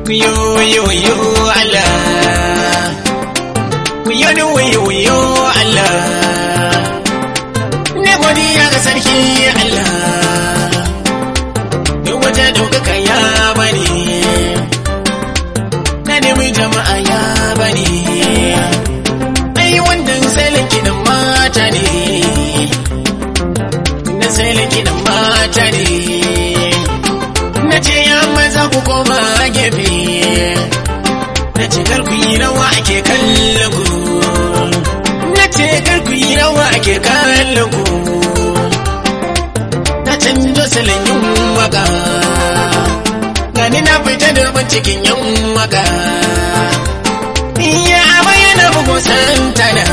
Wiyo wiyo wiyo Allah Wiyo ni wiyo wiyo Allah Na godiya ga sarki Allah Duk wata ɗaukaka ya bani Na nemi jama'a ya bani Ai wannan salon kiɗan mata ne Na salon kiɗan mata ne Na ce ya maza ku koma gefe Na ce kar ku yi rawa ake kallon ku Na ce kar ku yi rawa ake kallon ku Na canjo salon yin waka Gani na fita da cikin yan waka Ya bayyana bugu santana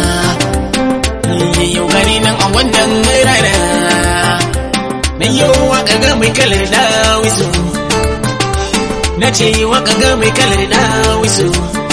Yau gani nan a wannan rana Na yi waka ga mai kalar dawisu Na ce waka ga mai kalar dawisu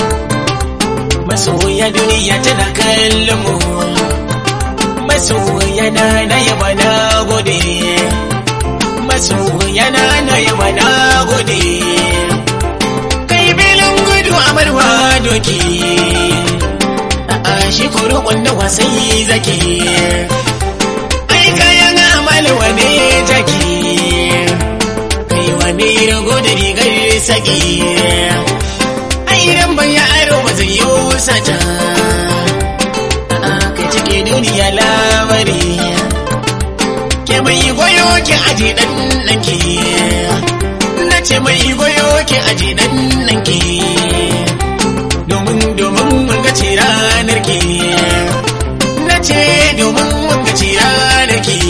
Masoya duniya tana kallon mu Masoya na na yaba na gode Masoya na na yaba na gode Kai filin gudu a barwa doki A'a shi kuro wanda wasai zaki ai kayan amalewa ne jaki kai wane rago da rigar saki ai ran ban ya aro ba zai yi sata ka cike duniya lamari ke mai goyo ke aji dan nanki na ce mai goyo ke aji dan nanki domin domin mun ga ce ranar ki na ce domin mun ga ci ranar ki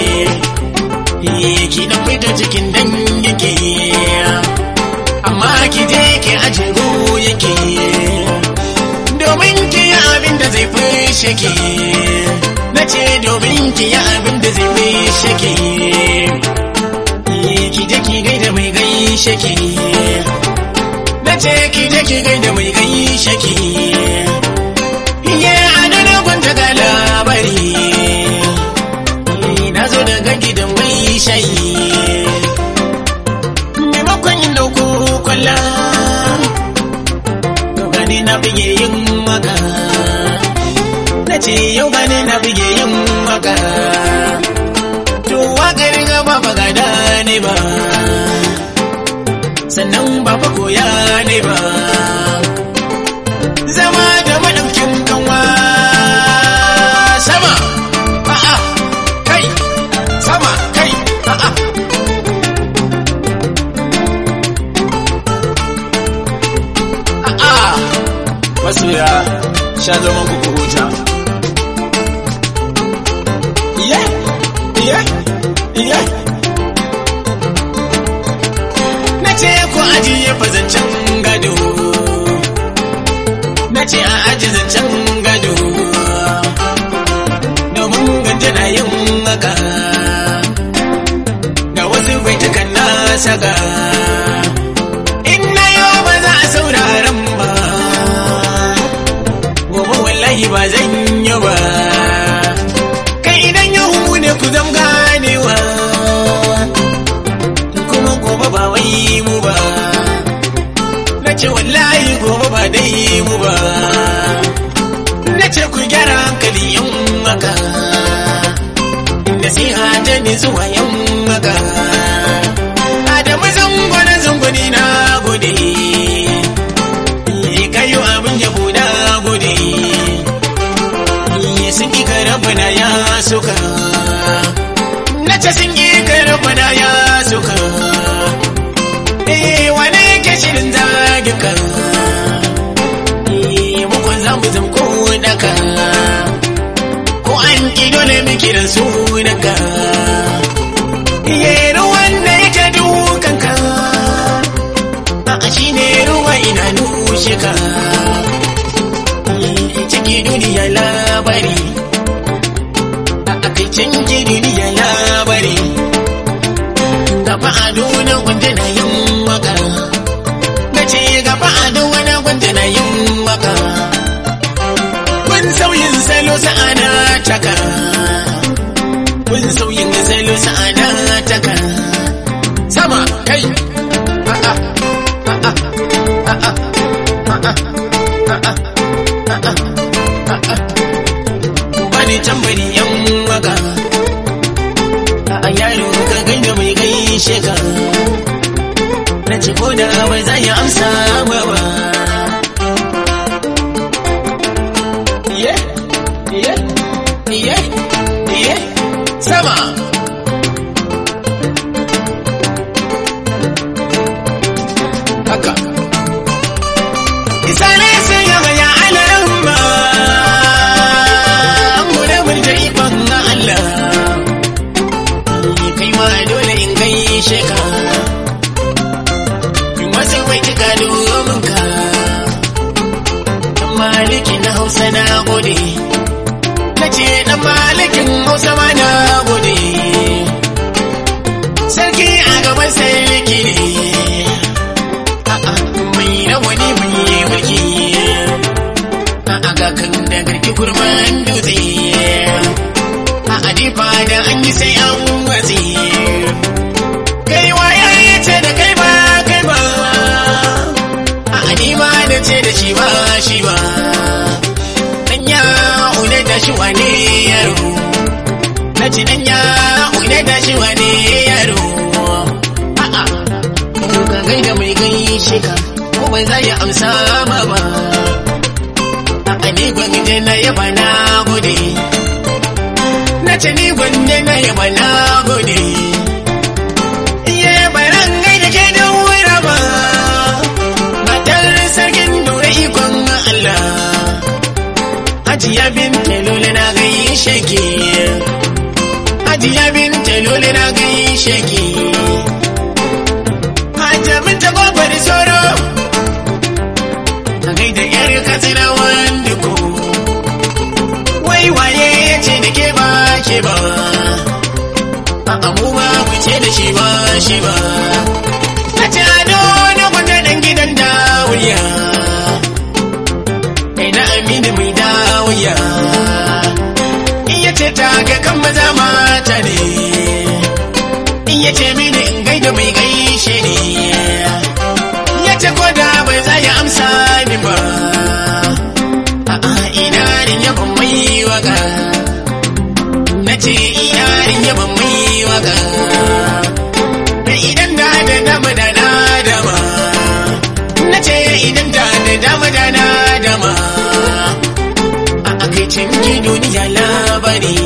ki dan fita cikin dangin ki amma ki je ki aje yake domin ki yi abin da zai fushe ki na ce domin ki yi abin da zai fushe ki ki je ki gaida mai gaishe ki na ce ki je ki gaida mai gaishe ki Iye adana gwanta ga labari Na zo daga gidan mai shayi Maimakon yin dauko kwalla Yau gani na bige yin maka Na ce yau gani na bige yin maka To wakar gaba ba gada ne ba Sannan ba fa koya ne ba zama da maɗaukin kanwa sama a'a kai sama kai a'a a'a masoya sha zaman ku huta iye iye iye na ce ku ajiye fazancen gado na ce a aji zancen gado domin ganje na yin maka ga wasu baitukan na saka in na yau ba za a sauraron ba gobe wallahi ba zan yi ba kai idan yau ne ku zam ganewa kuma gobe ba wai mu ba na ce wallahi gobe ba dai mu ba na ce ku gyara hankali yan maka nasiha ta ne zuwa yan maka adamu zango na zangoni na gode kayo abin yabo na gode sun ƙi karabana ya suka na ce sun ƙi karabana ya suka eh wane yake shirin zagin ka eh mukun za mu zam ko daka ko an ki dole mu kiran sunanka eh ruwan da yake dukan ka a shine ruwa ina nushe ka ciki duniya labari a kai canji duniya labari gaba a duna wanda na yin waka na ce gaba a duna wanda na yin waka kun sauyin salo sa'ana taka kun sauyin salo sa'ana taka sama kai a'a a'a a yaro ka gaida mai gaishe ka na ce ko da bai za ya amsa ba ba iye iye iye iye sama haka isane sun yaba ya alarma mu da mun da ikon Allah kai ma dole in gaishe ka in wasu mai kika domin ka dan maliki na hausa na gode na ce dan malikin hausa ma na gode sarki a gaban sarki ne a'a mai rawani mai mulki a'a ga kan da garki kurman dutse a adifa da an yi sai an watsi kai waye ya ce da kai ba kai ba a adima da ce da shi ba shi ba dan ya une da shi wane yaro na ci dan ya une da shi wane yaro a'a to ka gaida mai gaishe ka ko bai za ya amsa ma ba a'a ni gwangije na yaba na gode na ce ni gwanne na yaba na gode iye baran gai da ke da wura ba matar sarkin dore ikon Allah hajiya bin talole na gaishe ki hajiya bin talole na gaishe ki hajiya bin ta gobar soro a gaida yar katsina wanda ko wai waye ya ce da ke ba ke ba a mu ba mu ce da shi ba shi ba a ce ado na gwanda dan gidan dawuya kai na aminu mai dawuya in ya ce ta ga kan maza mata ne in ya ce mini in gaida mai gaishe ne ya ce ko da bai za ya amsa ni ba a'a ina rin yaban mai waka na ce yarin yaban mai waka da idan da da dama da na dama na ce idan da da dama da na dama a akaicin yi duniya labari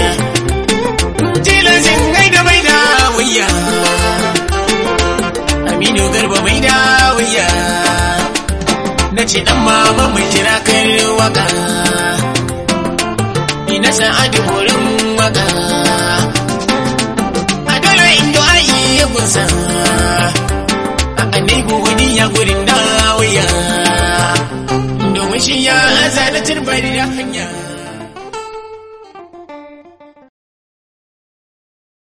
tilasin gai da mai da wuya aminu garba mai da wuya na ce dan mama mai jira kan waka ina sa'adu wurin waka a dole indo ayi ya gusa a anibu wani ya gurin dawiya domin shi ya azana turbari da hanya